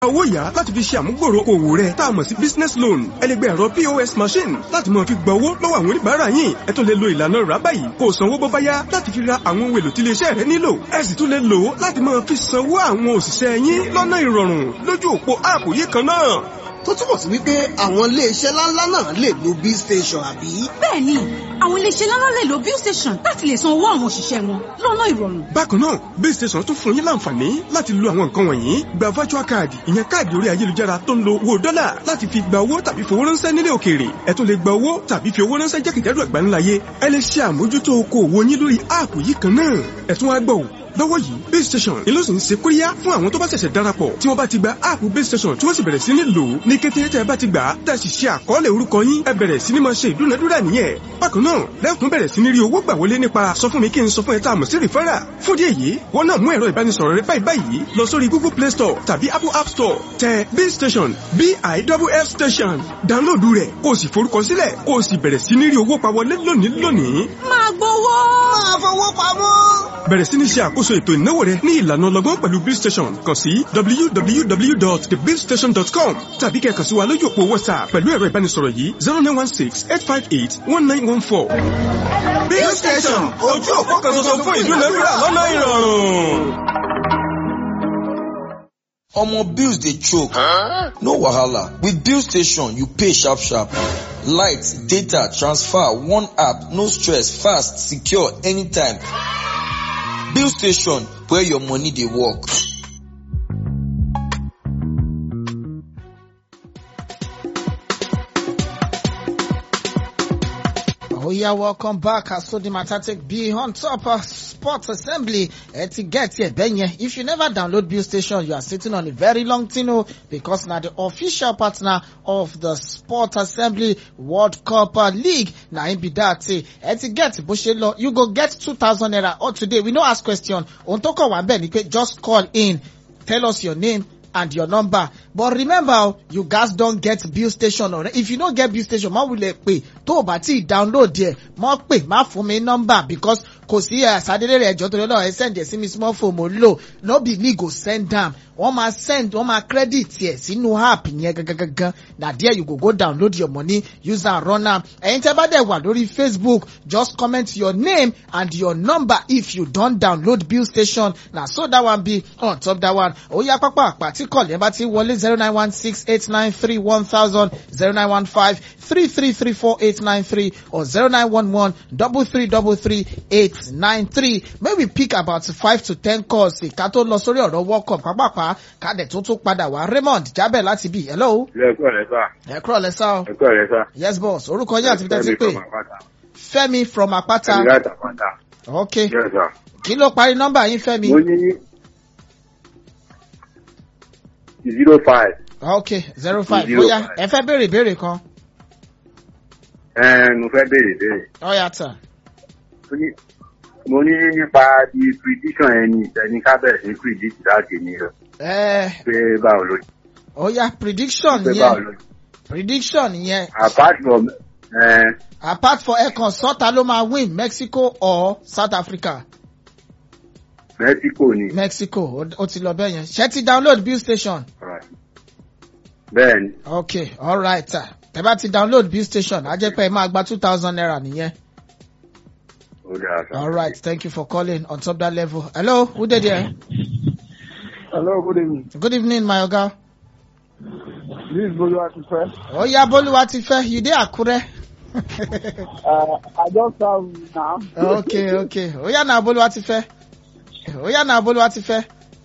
owó yá láti fi ṣe àmúgbòrò òwò rẹ tá a mọ̀ sí business loan ẹ lè gba ẹ̀rọ pos machine láti máa fi gba owó lọ́wọ́ àwọn oníbàárà yín ẹ tún lè lo ìlànà rà báyìí kó o sanwó bó bá yá láti fi ra àwọn ohun èlò tí iléeṣẹ́ rẹ nílò ẹ sì tún lè lò ó láti máa fi sanwó àwọn òṣìṣẹ́ yín lọ́nà ìrọ̀rùn lójú òpó áàpù yìí kan náà tó túbọ̀ sí wípé àwọn iléeṣẹ́ ńláńlá náà lè lo bill station àbí. bẹ́ẹ̀ni àwọn iléeṣẹ́ ńláńlá lè lo bill station láti lè san owó àwọn òṣìṣẹ́ wọn lọ́nà ìrọ̀rùn. bákan náà bill station tún fún yín láǹfààní láti lo àwọn nǹkan wọ̀nyí gba virtual card ìyẹn káàdì orí ayélujára tó ń lo owó dọ́là láti fi gba owó tàbí fowó ránṣẹ́ nílé òkèèrè ẹ tún lè gba owó tàbí fi owó ránṣẹ́ jákèjádò àgbáńláyé ẹ lè ṣe àmójútó okòwò yín lórí áàpù yìí kan náà ẹ tún wá gbọ́ ò lọ́wọ́ yìí base station ni ló sì ń ṣe kóríyá fún àwọn tó bá ṣẹ̀ṣẹ̀ darapọ̀ tí wọ́n bá ti gba áàpù base station tí wọ́n sì bẹ̀rẹ̀ sí ní lò ó ní kété tẹ́ ẹ bá ti gbà á tẹ́ ẹ sì ṣe àkọọ́lẹ̀ orúkọ yín ẹ bẹ̀rẹ̀ sí ní máa ṣe ìdúnadúrà nìyẹn bákan náà lẹ́kùn bẹ̀rẹ̀ sí ní rí owó gbà wọlé nípa sọ fún mi kí n sọ fún ẹ tá a mọ̀ sí rìfẹ́rà fún díẹ̀ yìí wọ́n náà mú ẹ̀rọ ìbánisọ̀rọ̀ rẹ báyìí báyìí lọ sórí google play store tàbí apple app store tẹ base station biff station download rẹ̀ kó o sì forúkọ sílẹ̀ kó o sì bẹ̀rẹ̀ sí ní rí owó pa wọlé lónìí lónìí. máa gbowó. máa fowó pamọ́. bẹ̀rẹ̀ sí ní ṣe àkóso ètò ìnáwó rẹ ní ìlànà ọlọ́gbọ́n pẹ̀lú bill station kàn sí www.thebillstation.com tàbí kẹ́ kàn sí wa lójú òpó whatsapp pẹ̀lú ẹ̀rọ ìbánisọ̀rọ̀ yìí zero nine one six eight five eight one nine one four. bill station ojú òpó kan ṣoṣo fún ìdúnadúrà lọ́nà ìrọ̀rùn. Omo bills dey choke. No wahala. With bill station, you pay sharp sharp. Light, data, transfer, one app, no stress, fast, secure, anytime. Bill station, where your money dey work. Oh yeah, welcome back. I saw the Matatic be on top of Sports Assembly uh, to get here. Benye, if you never download Bill Station, you are sitting on a very long tino because now the official partner of the Sports Assembly World Cup uh, League. Now in be that uh, to get Bushelo, you go get 2000 naira. Or today, we no ask question. On toko one just call in. Tell us your name and your number. But remember, you guys don't get bill station or if you don't get bill station, má wulẹ̀ pé tó o bá ti download there, mọ́ pé má fún mi number because kò sí àsádélé rẹ̀ ẹjọ́ torí ọlọ́run ẹ send ẹ̀ sí mi small phone mo lò no be me go send am wọ́n máa send wọ́n máa credit ẹ̀ sínú app yẹn gangan na there you go go download your money use am run am ẹ̀yin tẹ́ bá dẹ̀ wà lórí Facebook just comment your name and your number if you don download bill station na so that one be on top that one ó yá pápá àpá tí kọ̀lẹ́ bá ti wọlé zero nine one six eight nine three one thousand zero nine one five three three three four eight nine three or zero nine one one double three double three eight nine three may we pick about five to ten calls ká tó lọ sórí ọ̀rọ̀ world cup pápápá kádẹ̀ tó tún padà wá raymond jábẹ̀ láti bí hello. ilé ẹ̀kọ́ rẹ̀ sá. ẹ kúrò lẹ́sà o. ẹ̀kọ́ rẹ̀ sá. yes boss orúkọ yín àti tẹ́tí pé fẹ́mi from apata. ẹ̀mí láti àpáta. ok yes sir. kí ló parí nọ́mbà yín fẹ́mi. mo ní zero five. ok zero five Zero bóyá five. ẹ fẹ́ béèrè ìbéèrè kan. ẹ̀ẹ́n mo fẹ́ béèrè béèrè. ó yá tán. Mo ní- mo ní nípa di prediction ẹni ẹni ká bẹ̀rẹ̀ sí predict láti ní rẹ̀ ẹ pé báwo ló ó yá prediction pé báwo yẹn ló prediction yẹn apart from ẹ̀ẹ́n apart for ẹ̀kan sọ́ta ló máa win mexico or south africa. Mexico ni. mexico ó- ó ti lọ bẹ́ẹ̀ yẹn ṣé ti download bill station. Alright. bẹ́ẹ̀ ni ok alright sir tẹ bá ti download bill station á jẹ́ pé ẹ máa gba two thousand naira nìyẹn. ó dáa sá. alright thank you for calling on top that level. hello who dey there. Hello, good evening. good evening my oga. This is Bolu Atife. ó yá bólúwa ti fẹ́ you dey àkúrẹ́. Uh, I just have now. ok ok ó yá náà bólúwa ti fẹ́. ó yá náà bólúwa ti fẹ́.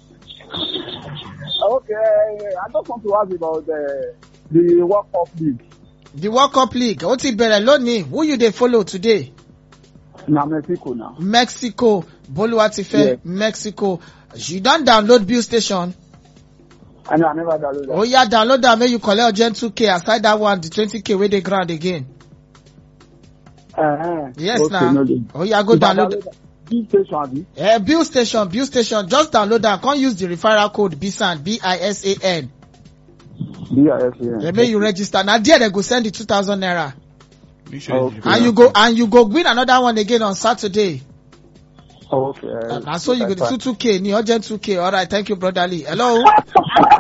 Okay, I just want to ask about the the World Cup League. the world cup league ó ti bẹ̀rẹ̀ lónìí who you dey follow today. Na Mexico now. mexico bólúwa ti fẹ́ Yes. mexico you don download bill station. I know I never downloaded ó yá download am make you collect urgent two k aside that one the twenty k wey dey ground again. that. Uh-huh. yes okay, na no dey. ó yá go If I download. This station, abi? Eh, bill station bill station just download am come use the referral code bisan b-i-s-a-n B-I-S-A-N. then make you register na there dem go send the two thousand naira Okay. and you go and you go win another one again on saturday Okay. uh, na so you go that's the two two k ni urgent two k alright thank you brotherly hello.